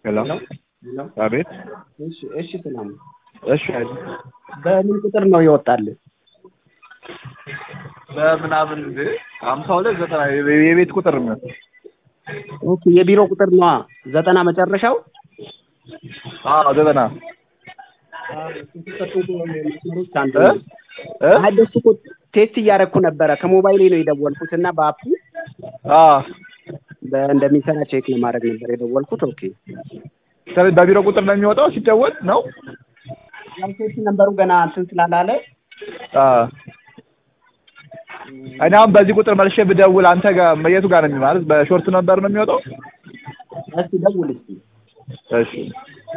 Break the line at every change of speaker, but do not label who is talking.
ሄሎ
ሄሎ
አቤት
እሺ እሺ ሰላም
እሺ አይደል
በምን ቁጥር ነው ይወጣልህ
በምናምን እንደ ሀምሳ ሁለት ዘጠና የቤት ቁጥር ነው
ኦኬ የቢሮ ቁጥር ነዋ ዘጠና መጨረሻው
አዎ ዘጠና
መስመሮች አንዱ
እ
ነው።
እ
አይ በሱ እኮ ቴስት እያደረኩ ነበረ ከሞባይሌ ነው የደወልኩት እና በአፑ
አዎ
በ- እንደሚሰራ ቼክ ለማድረግ ነበር የደወልኩት ኦኬ
ስለዚህ በቢሮ ቁጥር ነው የሚወጣው ሲደወል ነው
ያው ቴስት ነንበሩ ገና እንትን ስላላለ
አዎ እኔ አሁን በዚህ ቁጥር መልሼ ብደውል አንተ ጋር የቱ ጋር ነው የሚ- ማለት በሾርት ነበር ነው የሚወጣው
እስኪ ደውል እስኪ
እሺ